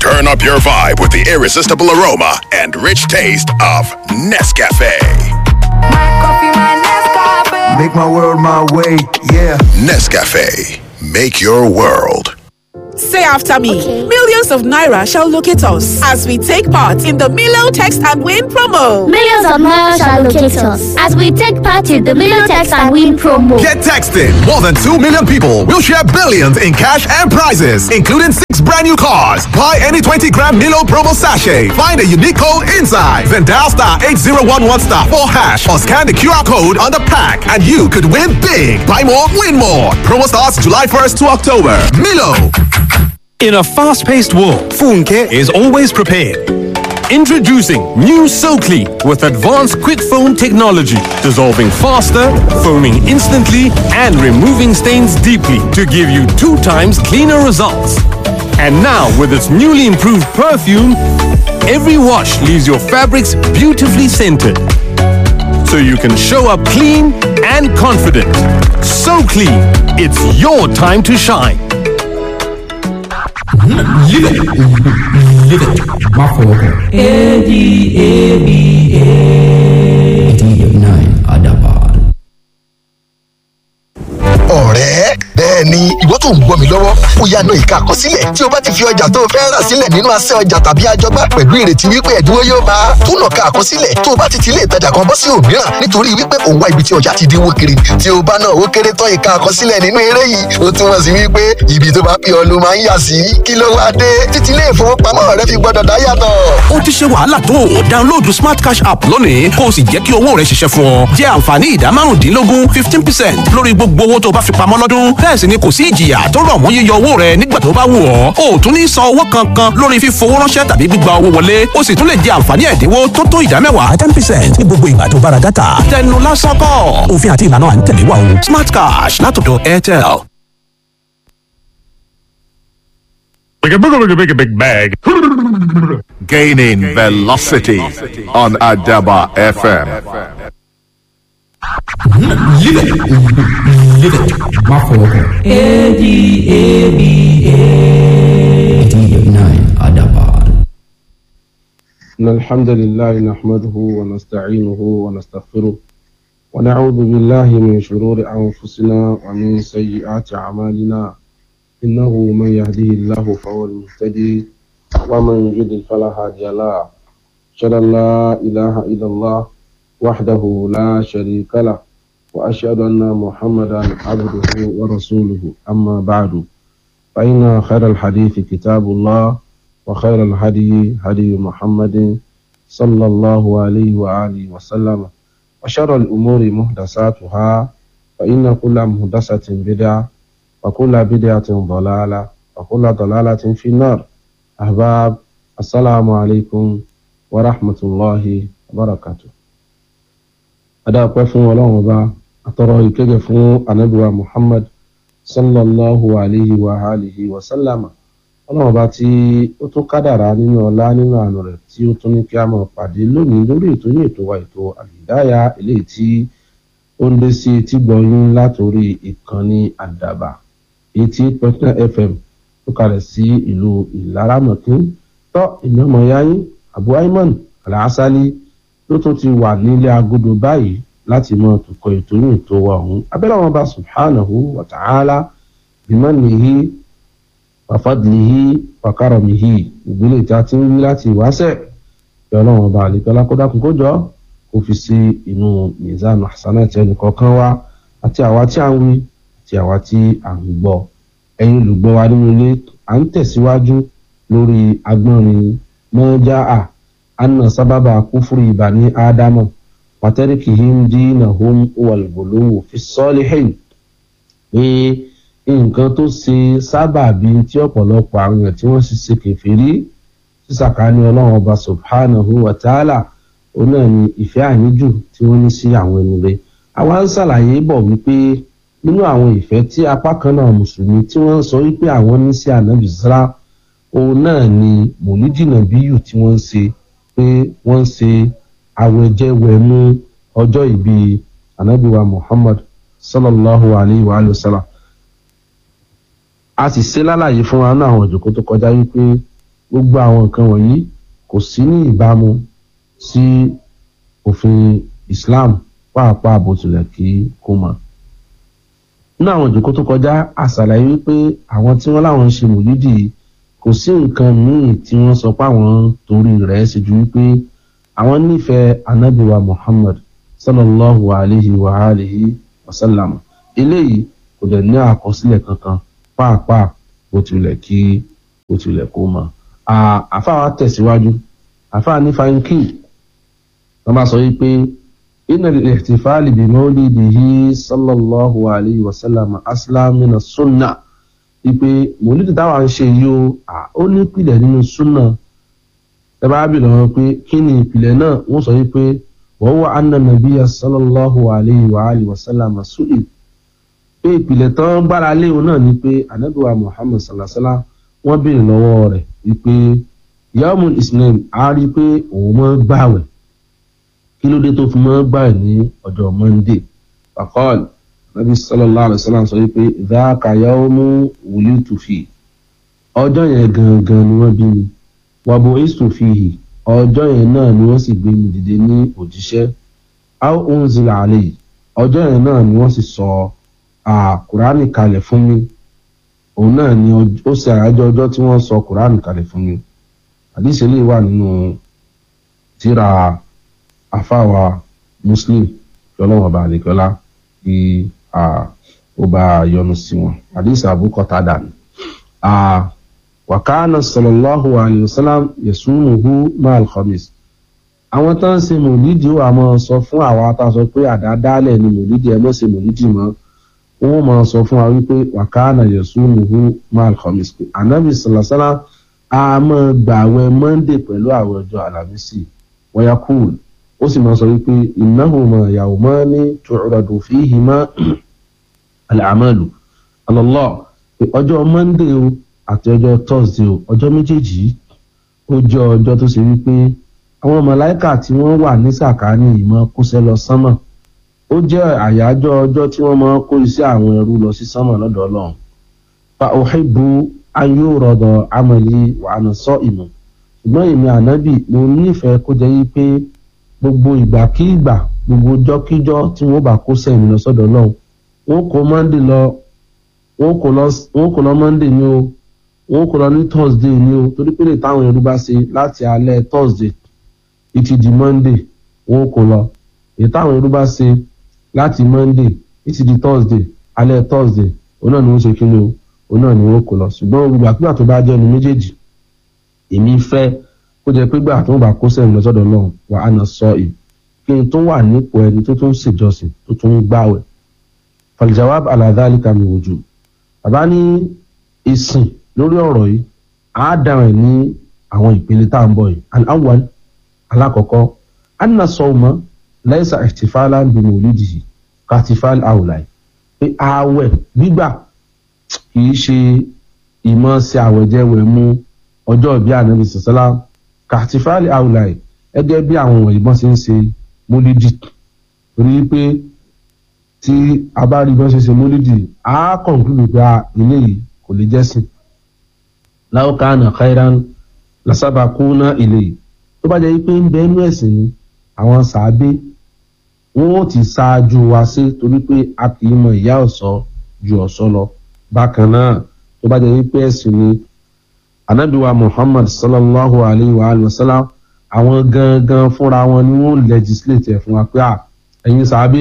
Turn up your vibe with the irresistible aroma and rich taste of Nescafe. Make my world my way, yeah. Nescafe. Make your world. Say after me. Millions of Naira shall locate us as we take part in the Milo Text and Win promo. Millions of Naira shall locate us as we take part in the Milo Text and Win promo. Get texting. More than 2 million people will share billions in cash and prizes, including six brand new cars. Buy any 20 gram Milo promo sachet. Find a unique code inside. Then dial star 8011 star 4 hash or scan the QR code on the pack and you could win big. Buy more, win more. Promo starts July 1st to October. Milo. In a fast paced world, Funke is always prepared. Introducing new SoClean with advanced quick foam technology, dissolving faster, foaming instantly, and removing stains deeply to give you two times cleaner results. And now, with its newly improved perfume, every wash leaves your fabrics beautifully scented. So you can show up clean and confident. So clean, it's your time to shine. Live it. Live it. Má fọwọ́ kàn. A-D-A-B-A. D9 Adaban. ọ̀rẹ́ bẹ́ẹ̀ ni ìwọ tó ń gbọ́ mi lọ́wọ́ ó yá na ìka àkọsílẹ̀ tí o bá ti fi ọjà tó o fẹ́ rà sílẹ̀ nínú asẹ́ ọjà tàbí àjọgbá pẹ̀lú ìrètí wípé ẹ̀dínwó yóò bá a tún nàka àkọsílẹ̀ tó o bá ti ti ilé ìtajà kan bọ́ sí òmíràn nítorí wípé òun wá ibi tí ọjà ti dínwó kiri tí o bá náà ó kéré tán ìka àkọsílẹ̀ nínú eré yìí ó túmọ̀ sí wípé ibi tó bá pè ọ́ ló máa ń yà sí kí ló wá dé títí ilé ìfowópamọ́ rẹ fi gbọ́dọ̀ dá yàtọ̀. ó ti ṣe wàhálà tó o download smart cash app lónìí kó o sì jẹ́ kí owó rẹ ṣiṣẹ́ fún ọ jẹ́ àǹfààní ìdá márùndínlógún fifteen percent lórí gbogbo owó tó o bá fi pamọ́ lọ́dún bẹ́ẹ̀ sì ni kò sí ìjìyà tó rọ̀ mọ́ yíyọ owó rẹ nígbà tó bá wù ọ́ o ò tún ní san owó kankan lórí fífowó ránṣẹ́ tàbí gbígba owó wọlé o sì tún lè jẹ àǹfààní ẹ̀dínwó tó tó ìdá mẹ́wàá ten percent ní gbogbo ìgbà tó bá ra dátà tẹnu lásán kọ́ òfin àti ìlànà à ń tẹ̀lé wa o smart cash látọ̀dọ̀ airtel. Like a big, big, big, big bag. Gaining velocity on Adaba FM. Live it. Live it. Má fọwọ́ kàn. A-D-A-B-A. D9 Adaban. إن الحمد لله نحمده ونستعينه ونستغفره ونعوذ بالله من شرور أنفسنا ومن سيئات أعمالنا إنه من يهديه الله فهو المهتدي ومن يضلل فلا هادي له أشهد أن لا إله إلا الله وحده لا شريك له وأشهد أن محمدا عبده ورسوله أما بعد فإن خير الحديث كتاب الله وخير الهدي هدي محمد صلى الله عليه وآله وسلم وشر الأمور محدثاتها فإن كل محدثة بدعة وكل بدعة ضلالة وكل ضلالة في النار أحباب السلام عليكم ورحمة الله وبركاته adáàpẹ́ fún ọlọ́run ọba àtọrọ ìkéde fún anabiwa muhammad sallallahu alayhi wa alihi wa sallama ọlọ́run ọba tí ó tún kádàrá nínú ọlá nínú àánú rẹ̀ tí ó tún ní kí a máa pàdé lónìí lórí ètò ní ètò wa ètò àlìdáyà eléyìí tí ó ń dé sí etí gbọ̀nyún látòrí ìkànnì àdàbà etí pẹ̀tẹ́ fm tó kalẹ̀ sí ìlú ìlaramọ̀kín tọ́ ìnáwó yáyín abu ayman alhassali ló tún ti wà nílé agodo báyìí láti mọ tukọ̀ ètò ní ètò wa ọ̀hún abẹ́rẹ́ wọn bá subhanahu wa ta'ala bimanihi wàfàdìlìhí wàkàrọ̀mìhí ìgbélé tí a ti ń wí láti ìwáṣẹ̀ kí ọlọ́run ọba àlekọ́lá kó dákun kó jọ kó fi sí inú mizan hasanati ẹnìkọ̀ọ̀kan wa àti àwa tí a ń wí àti àwa tí a ń gbọ́ ẹ̀yin olùgbọ́ wa nínú ilé à ń tẹ̀síwájú lórí agbọ́nrin mọ́jáà anna sábàbà kúfúrú ìbàní ádámù pàtẹ́rìkìhìm dínàhùn wàlgòlówó fi sọ́ọ́lìhìn pé nǹkan tó ṣe sábàbí tí ọ̀pọ̀lọpọ̀ àwọn èèyàn tí wọ́n sì ṣe kẹfìrí sísàkání ọlọ́run ọba subhanahu wa ta'ala òun náà ni ìfẹ́ àníjù tí wọ́n ní sí àwọn ẹni rẹ̀ àwa ń ṣàlàyé bọ̀ wípé nínú àwọn ìfẹ́ tí apá kan náà mùsùlùmí tí wọ́n ń sọ wípé àwọn ní sí ànábì sra òun náà ni mòlídìnà bíyù tí wọ́n ń ṣe pé wọ́n ń ṣe àwẹ̀jẹwẹ̀mú ọjọ́ ìbí anabiwa muhammad sallallahu alayhi wa sallam a sì ṣe lálàyé fún wa náà àwọn ìjòkó tó kọjá wípé gbogbo àwọn nǹkan wọ̀nyí kò sí ní ìbámu sí òfin islam pàápàá bó tilẹ̀ kí kó mọ̀ nínú àwọn ìjòkó tó kọjá àṣàlàyé wípé àwọn tí wọ́n láwọn ń ṣe mòlídì kò sí nǹkan míì tí wọ́n sọ pé àwọn torí rẹ̀ ṣe ju wípé àwọn nífẹ̀ẹ́ anábìwa muhammad sallallahu alayhi wa alihi wa sallam eléyìí kò dẹ̀ ní àkọsílẹ̀ kankan pàápàá bó tilẹ̀ kí bó tilẹ̀ kó mọ̀ àfáà wa tẹ̀síwájú àfáà ní fáńkì wọ́n bá sọ wípé inna al-ihtifali bi mawlidihi sallallahu alayhi wa sallam aslam min as-sunnah wípé mòlídì táwa ń ṣe yìí o ó ní ìpìlẹ̀ nínú súnà ẹ bá bì lọ́wọ́ pé kí ni ìpìlẹ̀ náà wọ́n sọ wípé wọ́n wà anna nabiyya sallallahu alayhi wa alihi wa sallam su'il pé ìpìlẹ̀ tán gbára léwu náà ni pé anabiwa muhammad sallasala wọ́n béèrè lọ́wọ́ rẹ̀ wípé yawmul islam á rí i pé òun mọ́ gbàwẹ̀ kí ló dé tó fi mọ́ gbàwẹ̀ ní ọjọ́ monday fakọ́ọ̀lù nabi sallallahu alayhi wa sallam sọ wípé dhaka yawmu wulitu fi ọjọ́ yẹn gangan ni wọ́n bí mi wa bu'istu fihi ọjọ́ yẹn náà ni wọ́n sì gbé mi dìde ní òjíṣẹ́ aw unzila alayhi ọjọ́ yẹn náà ni wọ́n sì sọ kùránì kalẹ̀ fún mi òun náà ni ó ṣe àyájọ́ ọjọ́ tí wọ́n sọ kùránì kalẹ̀ fún mi àdìsẹ́ lè wà nínú tíra àfáwà muslim yọlọ́wọ́ bá àlekọ́lá kí ó bá yọnu sí wọn àdìsẹ́ àbúkọ́tà dànù wàkánà sallallahu alayhi wa sallam yasumuhu maal khamis àwọn tó ń ṣe mòlídìí wà máa sọ fún àwa tá a sọ pé àdádálẹ̀ ni mòlídìí ẹ mọ̀ ṣe mòlídìí mọ́ wọ́n máa sọ fún wa wípé wàkánà yasumuhu maal khamis pé anabi sallasala a máa gbààwẹ̀ monday pẹ̀lú àwọn ọjọ́ alamisi wọ́yà kúl ó sì máa sọ wípé innahuma yawmani tu'radu fihima al-a'malu Allah pé ọjọ́ monday o àti ọjọ́ thursday o ọjọ́ méjèèjì ó jẹ́ ọjọ́ tó ṣe wípé àwọn mọ̀láìkà tí wọ́n wà ní sàkáání ìmọ̀ kóṣẹ́ lọ sánmọ̀ ó jẹ́ àyájọ́ ọjọ́ tí wọ́n máa kó iṣẹ́ àwọn ẹrú lọ sí sánmọ̀ lọ́dọ̀ ọlọ́run fa uhibbu an yurada amali wa ana sa'imun ṣùgbọ́n èmi ànábì mo nífẹ̀ẹ́ kó jẹ́ wípé gbogbo ìgbàkígbà gbogbo ọjọ́kíjọ́ tí wọ́n bá kóṣẹ́ mi lọ sọ́dọ̀ ọlọ́run wọ́n kó monday lọ wọ́n kó lọ monday ni o wọn kò lọ ní thursday ni o torí pé lè táwọn ẹrú bá ṣe láti alẹ́ thursday ìtì di monday wọn kò lọ èyí táwọn ẹrú bá ṣe láti monday ìtì di thursday alẹ́ thursday òun náà ni wọ́n ṣe kí ni o òun náà ni wọ́n kò lọ ṣùgbọ́n gbogbo àpégbà tó bá jẹ́ ẹnu méjèèjì èmi fẹ́ kó jẹ́ pé gbà tó ń bá kó sẹ́yìn lọ́sọ̀dọ̀ náà wà á nà sọ ì kí n tó wà nípò ẹni tó tún ṣèjọsìn tó tún ń gbàwẹ̀ falijawab aladhalika mi wòjú bàbá ní ìsìn lórí ọ̀rọ̀ yìí á dáhùn ní àwọn ìpele tá à ń bọ̀ yìí al-awwal alákọ̀ọ́kọ́ anna sọ̀mọ́ laysa ihtifalan bi mawlidihi katifal awlai pé ààwẹ̀ gbígbà kìí ṣe ìmọ̀ sí àwẹ̀jẹwẹ̀ mú ọjọ́ ìbí ànábì sọ̀sọ́lá katifal awlai gẹ́gẹ́ bí àwọn wọ̀nyí bọ́n ṣe ń ṣe mólídì torí pé tí a bá rí bọ́n ṣe ṣe mólídì á kọ̀ǹkúlù pé eléyìí kò lè jẹ́sìn láwùkánà khairan lasabakuna ilé tó bá jẹ́ pé ń bẹ inú ẹ̀sìn ni àwọn sàábé wọn ò ti ṣáájú wa sí torí pé a kì í mọ ìyá ọ̀sọ́ ju ọ̀sọ́ lọ bákan náà tó bá jẹ́ pé ẹ̀sìn ni anabiwa muhammad sallallahu alayhi wa alayhi wa sallam àwọn gangan fúnra wọn ni wọn legislate ẹ̀ fún wa pé ẹ̀yin sàábé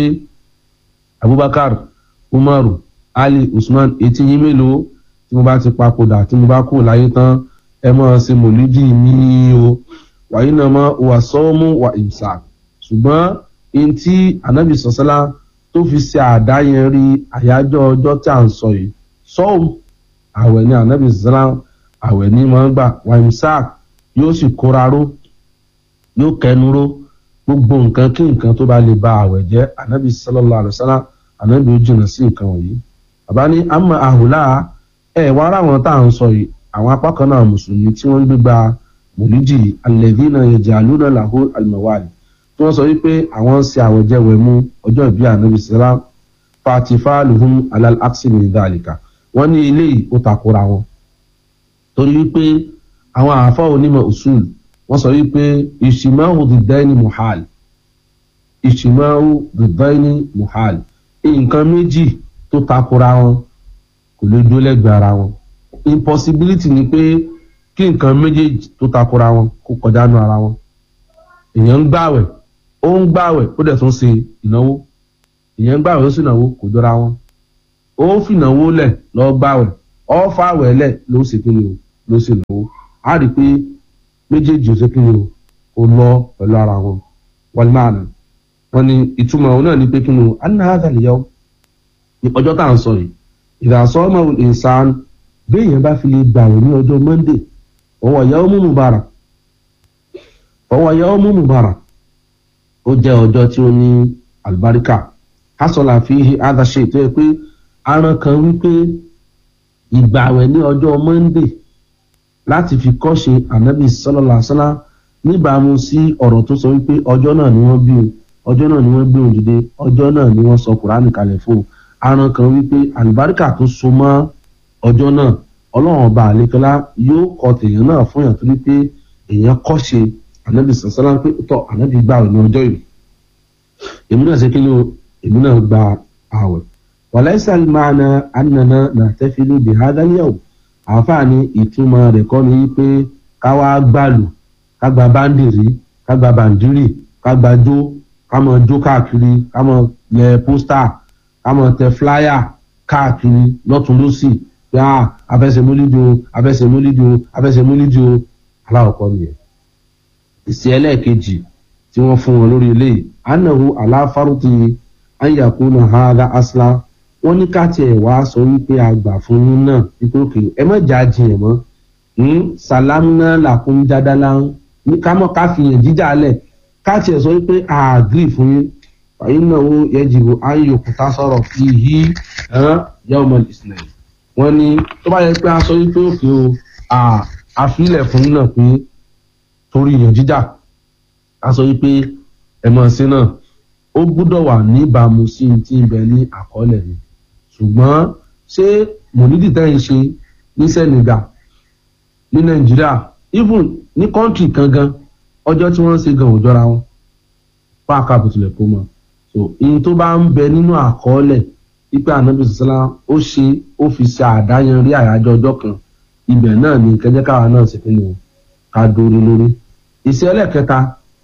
abubakar umaru ali usman etí yín mélòó tí mo bá ti papòdà tí mo bá kú láyé tán ẹ mọ̀ ṣe mòlídì mi o wàyí náà mọ̀ wà sọ́ọ́mù wà ìmsà ṣùgbọ́n ẹni tí anabi sọ̀sọ́lá tó fi ṣe àdáyẹn rí àyájọ́ ọjọ́ tí à ń sọ yìí sọ́ọ̀mù àwẹ̀ ni anabi sọ̀sọ́lá àwẹ̀ ní mọ̀ ń gbà wà ìmsà yóò sì kóra ró yóò kẹnu ró gbogbo nǹkan kí nǹkan tó bá lè ba àwẹ̀ jẹ́ anabi sọ̀lọ́lá àlùsálà anabi ó jìnnà sí nǹkan wọ̀nyí bàbá ní àmọ́ àhùlá ẹ wá ráwọn tá à ń sọ yìí àwọn apá kan náà mùsùlùmí tí wọ́n ń gbégbá mòlídì alẹ́dínà yẹjẹ alúnà làhó alimọ̀wálì tí wọ́n sọ wípé àwọn ń ṣe àwẹ̀jẹwẹ̀ mú ọjọ́ ìbí ànábi sẹ́lá fatifaluhum alal aksimi dalika wọ́n ní ilé yìí ó takora wọn torí wípé àwọn àáfọ̀ onímọ̀ usul wọ́n sọ wípé ìṣìmáwò dìdáìní muhal ìṣìmáwò dìdáìní muhal nǹkan méjì tó takora wọn kò lè dúró lẹ́gbẹ̀ẹ́ ara wọn impossibility ni pé kí nǹkan méjèèjì tó takora wọn kó kọjá nù ara wọn èèyàn ń gbàwẹ̀ ó ń gbàwẹ̀ ó dẹ̀ tún ṣe ìnáwó èèyàn ń gbàwẹ̀ ó sì náwó kò jọra wọn ó fìnáwó lẹ̀ lọ gbàwẹ̀ ó fàwẹ̀ lẹ̀ ló ṣe kí ni o ló ṣe náwó á rí i pé méjèèjì ó ṣe kí ni o ó lọ pẹ̀lú ara wọn wọ́n máa nà wọ́n ní ìtumọ̀ òun náà ní pé kí ni o anna hadha al-yawm ọjọ́ tá à ń sọ yìí ìdásọ́ ọmọ ìsàn béèyàn bá fi lè gbàwẹ̀ ní ọjọ́ monday ọwọ́ yawmu mubarak ọwọ́ yawmu mubarak ó jẹ́ ọjọ́ tí ó ní àlùbáríkà hasola fi adàṣe tó yẹ pé aràn kan wípé ìgbàwẹ̀ ní ọjọ́ monday láti fi kọ́ṣe anabi sallallahu alaihi wasallam níbàámu sí ọ̀rọ̀ tó sọ wípé ọjọ́ náà ni wọ́n bí o ọjọ́ náà ni wọ́n gbé òun dìde ọjọ́ náà ni wọ́n sọ kùránì kalẹ̀ fún un aràn kan wípé àlùbáríkà tó so mọ́ ọjọ́ náà ọlọ́run ọba àlekọ́lá yóò kọ tèèyàn náà fún yàn torí pé èèyàn kọ́ṣe anabi sallallahu alaihi wasallam pé tọ́ anabi gbàwẹ̀ ní ọjọ́ yìí èmi náà ṣe kí ni o èmi náà gba àwẹ̀ wàláìsà máàna ànànà nàtẹ́fìlú bí hádàlíyàwó àǹfààní ìtumọ̀ rẹ̀ kọ́ ni wípé káwá gbàlù kágbà báńdìrí kágbà bàǹdírì kágbà jó kámọ jó káàkiri kámọ lẹ pósítà kámọ tẹ fúláyà káàkiri lọ́tún lọ́sì pé a afẹsẹ̀ múlídìí o afẹsẹ̀ múlídìí o afẹsẹ̀ múlídìí o aláwọ̀kọ́ nìyẹn ìsì ẹlẹ́ẹ̀kejì tí wọ́n fún wọn lórí eléyìí anahu aláfárúti ayakuna hada asla wọn ní káàtì ẹ̀ wá sọ wípé àgbà fún yín náà wípé òkè ẹ má jà jiyàn mọ́ salamuna làkún jádálá ní kámọ́ káfíyàn jíjà lẹ̀ káàtì ẹ̀ sọ wípé àgírí fún yín fàyín náà ó yẹjìbò ayọkùtà sọ̀rọ̀ fi yí yawmal islam wọn ní tó bá yẹ pé a sọ wípé òkè o àfilẹ̀ fún yín náà pé torí ìyàn jíjà a sọ wípé ẹ̀mọ́ sí náà ó gbúdọ̀ wà níbàámu sí ti ń bẹ ní àkọọ́lẹ̀ ni ṣùgbọ́n ṣé mònídìí tẹ́ ń ṣe ní senegal ní nàìjíríà even ní kọ́ńtì kan gan ọjọ́ tí wọ́n ń ṣe gan ò jọra wọn fún àkàbò tilẹ̀ kó mọ́ so ihun tó bá ń bẹ nínú àkọọ́lẹ̀ wípé ànábì sọ́sálá ó ṣe ó fi ṣe àdáyanrí àyájọ́ ọjọ́ kan ibẹ̀ náà ni kẹjẹ́ káwa náà ṣe fún mi ká dórí lórí ìṣe ẹlẹ́kẹta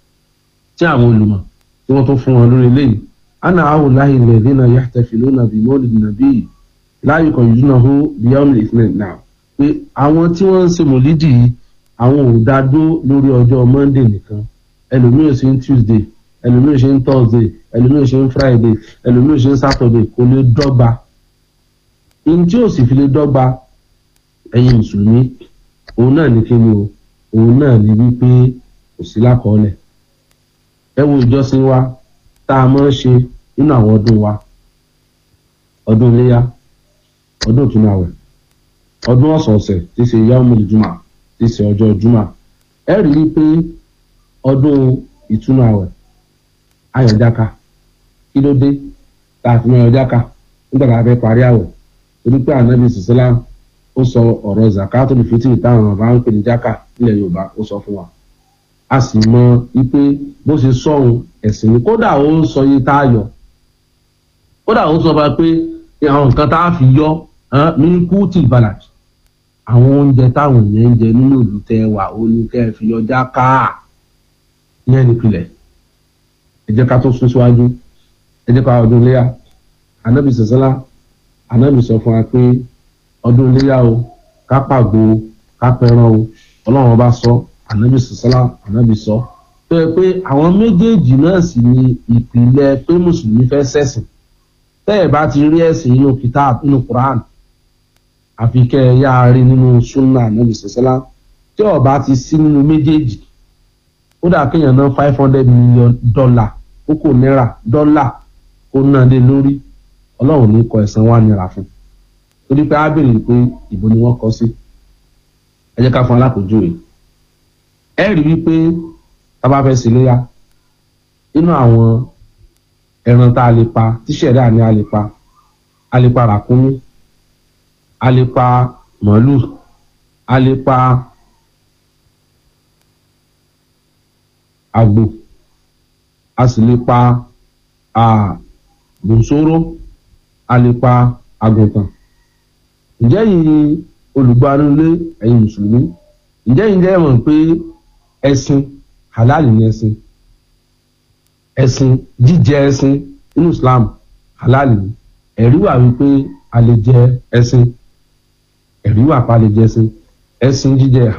tí àwọn olùmọ̀ tí wọ́n tún fún wọn lórí eléyìí ana awolahi lẹ́dínà yahtafiluna bí mọ́lìdì nàbí láàyè kan yìí náà hó beyond islam now pé àwọn tí wọ́n ń ṣe mọ̀lídì yìí àwọn ò dá dó lórí ọjọ́ monday nìkan ẹlòmíràn ṣe ń tuesday ẹlòmíràn ṣe ń thursday ẹlòmíràn ṣe ń friday ẹlòmíràn ṣe ń saturday kò lè dọ́gba ihun tí ò sì fi lè dọ́gba ẹ̀yin mùsùlùmí òun náà ní kí ni o òun náà ní wípé kò sí lákọọ́lẹ̀ ẹ wo ìjọsìn wa tá a máa ń ṣe nínú àwọn ọdún wa ọdún iléyà ọdún ìtúnu àwẹ̀ ọdún ọ̀sọ̀ọ̀sẹ̀ tí ṣe yawmul juma tí ṣe ọjọ́ juma ẹ rí i pé ọdún ìtúnu àwẹ̀ ayọ̀jáka kí ló dé tá a fi mọ ayọ̀jáka nígbà tá a fẹ́ parí àwẹ̀ torí pé ànábì sọ̀sọ́lá ó sọ ọ̀rọ̀ zakatul fitri táwọn bàbá ń pè ní jáka nílẹ̀ yorùbá ó sọ fún wa a sì mọ wípé bó ṣe sọ̀hún ẹ̀sìn ni kódà ó ń sọ iye tá a yọ kódà ó sọ fún wa pé àwọn nǹkan tá a fi yọ mílíkùtì balaj àwọn oúnjẹ táwọn èèyàn ń jẹ nínú ìlú tẹ wà ó ní kẹ́ ẹ fi yọ jáka ìyẹn nípìnlẹ̀ ẹ jẹ́ ká tó sún síwájú ẹ jẹ́ ká ọdún léyà anábì sọ̀sọ́lá anábì sọ fún wa pé ọdún iléyà o ká pàgbo ká pẹran o ọlọ́run ọba sọ ànábì sọ́sọ́lá ànábì sọ tó yẹ pé àwọn méjèèjì náà sì ni ìpìlẹ̀ pé mùsùlùmí fẹ́ sẹ̀sìn tẹ́ ẹ̀ bá ti rí ẹ̀sìn nínú kitab nínú quran àfi kẹ́ ẹ yáa rí nínú sunna ànábì sọ́sọ́lá tí ọba ti sí nínú méjèèjì ó dà kéèyàn ná five hundred million dollar kókò náírà dọ́là kó náà lé lórí ọlọ́run ní kọ ẹ̀sán wà nira fún un torí pé á béèrè pé ìbò ni wọ́n kọ sí ẹ jẹ́ ká fún alákòójúwe ẹ rí wípé tá a bá fẹ́ síléyà nínú àwọn ẹran tá a lè pa tíṣẹ̀dá ni a lè pa a lè pa ràkúnmí a lè pa màálù a lè pa àgbò a sì lè pa bùsóró a lè pa àgùntàn ǹjẹ́ yìí olùgbanulé ẹ̀yin mùsùlùmí ǹjẹ́ yìí jẹ́ mọ̀ pé ẹ̀sìn halal ni ẹ̀sìn ẹ̀sìn jíjẹ ẹ̀sìn nínú islam halal ni ẹ̀rí wà wípé a lè jẹ ẹ̀sìn ẹ̀rí wà pa lè jẹ ẹ̀sìn ẹ̀sìn jíjẹ